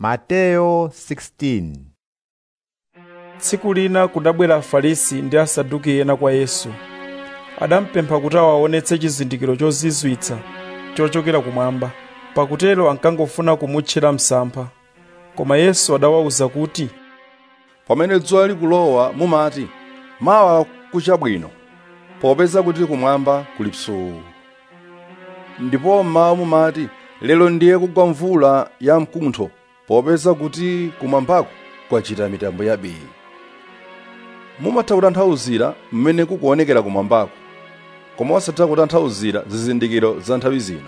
Mateyo 16 tsiku lina kudabwera afarisi ndi asaduki ena kwa yesu adampempha kuti awaonetse chizindikiro chozizwitsa chochokera kumwamba pakutero ankangofuna kumutchera msampha koma yesu adawawuza kuti pamene dzuwa likulowa mumati mawa kuchabwino popeza kuti kumwamba kuli psuu ndipo mmawa mumati lero ndiye kugwa mvula ya mkuntho popeza kuti kumwambako kwachita mitambo yabii mumatha kutanthauzira mmene kukuonekera kumwambako koma osatha kutanthauzira zizindikiro za nthawi zino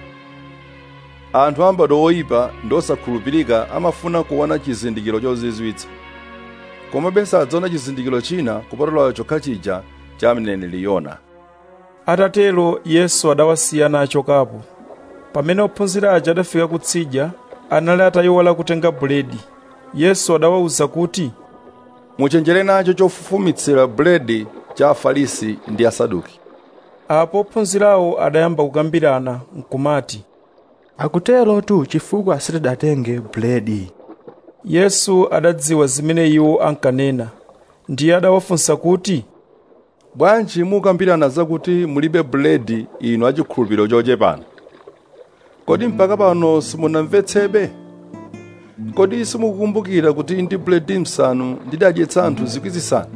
anthu ambadwo oyipa ndi osakhulupirika amafuna kuona chizindikiro chozizwitsa komabe sadzaona chizindikiro china kupatula chokha chija cha mneneri yona atatero yesu adawasiya nachokapo pamene ophunzira aja adafika kutsidya anali atayiwala kutenga buledi yesu adawawuza kuti muchenjere nacho chofufumitsira buledi cha afarisi ndi asaduki apo ophunzirawo adayamba kukambirana nkumati akuterotu chifukwa sitidatenge buledi yesu adadziwa zimene iwo ankanena ndiye adawafunsa kuti bwanji mukambirana zakuti mulibe buledi inu achikhulupiriro chochepana kodi mpaka pano simunamvetsebe kodi simukukumbukira kuti ndi buledi msanu ndidadyetsa anthu zikwi zisanu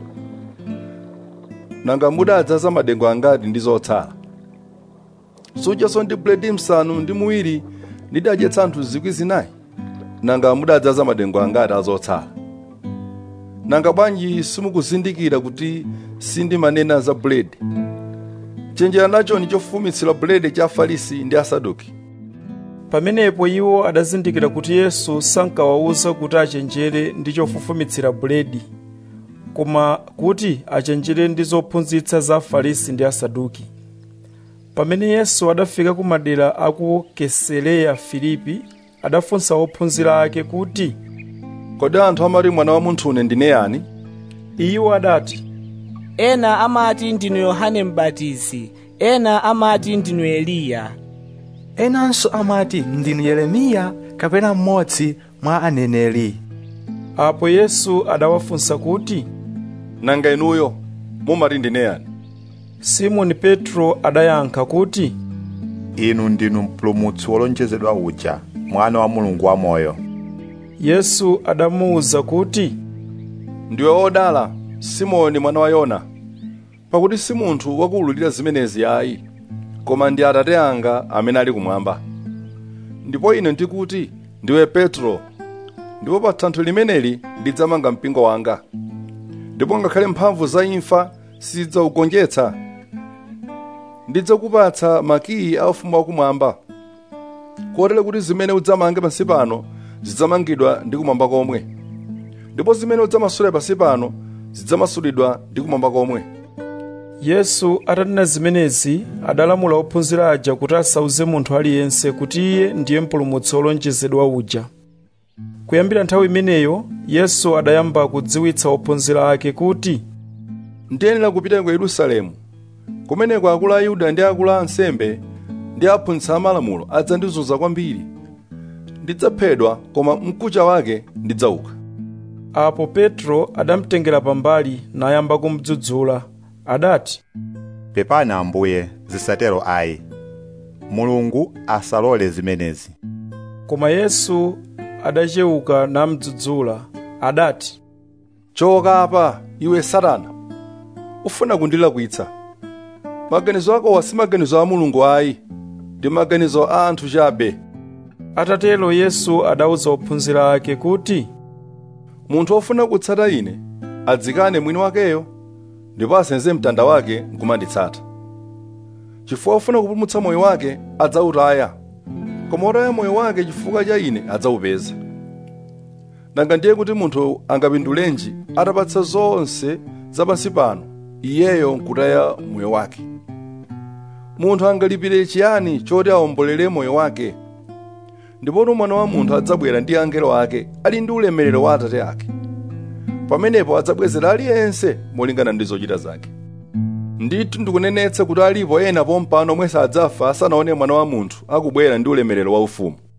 nanga mudadzaza madengu angati ndi zotsala sudyaso ndi buledi msanu ndi muwiri ndidadyetsa anthu zikwi zinayi nanga mudadzaza madengu angati azotsala nanga bwanji simukuzindikira kuti sindimanena za buledi chenjera nacho ndi chofufumitsira buledi cha afarisi ndi asaduki pamenepo iwo adazindikira kuti yesu sankawawuza kuti achenjere ndi chofufumitsira buledi koma kuti achenjere ndi zophunzitsa za afarisi ndi asaduki pamene yesu adafika ku madera aku kesereya filipi adafunsa ophunzira ake kuti kodi anthu amati mwana wa munthu une ndine yani iwo adati ena amati ndinu yohane m'batizi ena amati ndinu eliya enanso amati ndinu yeremiya kapena mmodzi mwa aneneri apo yesu adawafunsa kuti nanga inuyo mumati ndine yani simoni petro adayankha kuti inu ndinu mpulumutsi wolonjezedwa uja mwana wa mulungu wamoyo yesu adamuwuza kuti ndiwe odala simoni mwana wa yona pakuti si munthu wakuwululira zimenezi ayi koma ndi atate anga amene ali kumwamba ndipo ine ndikuti ndiwe petro ndipo pa thanthwe limeneli ndidzamanga mpingo wanga ndipo ngakhale mphamvu za imfa sizidzaugonjetsa ndidzakupatsa makiyi a ufumu wakumwamba kotero kuti zimene udzamange pansi pano zidzamangidwa ndi kumwamba komwe ndipo zimene udzamasule pansi pano zidzamasulidwa ndi kumwamba komwe yesu atanena zimenezi adalamula ophunzira aja kuti asauze munthu aliyense kuti iye ndiye mpulumutsi wolonjezedwa uja kuyambira nthawi imeneyo yesu adayamba kudziwitsa ophunzira ake kuti ndiyenera kupita ku yerusalemu kumeneko akulu a ayuda ndi akulu a ansembe ndi aphunzitsi amalamulo adzandizunza kwambiri ndidzaphedwa koma mkucha wake ndidzauka apo petro adamtengera pambali nayamba kumudzudzula adati pepani ambuye zisatero ayi mulungu asalole zimenezi koma yesu adachewuka namudzudzula adati choka apa iwe satana ufuna kundilakwitsa maganizo akowa si maganizo a mulungu ayi ndi maganizo a anthu chabe atatero yesu adawuza ophunzira ake kuti munthu wofuna kutsata ine adzikane mwini wakeyo ndipo asenze mtanda wake nkumanditsata chifukwa wofuna kupulumutsa moyo wake adzawutaya koma wotaya moyo wake chifukwa cha ine adzawupeza nanga ndiye kuti munthu angapindulenji atapatsa zonse zapansi pano iyeyo nkutaya moyo wake munthu angalipire chiyani choti awombolere moyo wake ndipotu mwana wa munthu adzabwera ndi angelo ake ali ndi ulemerero wa atate ake pamenepo adzabwezera aliyense molingana ndi zochita zake ndithu ndikunenetsa kuti alipo ena pompano omwe sadzafa asanaone mwana wa munthu akubwera ndi ulemerero waufumu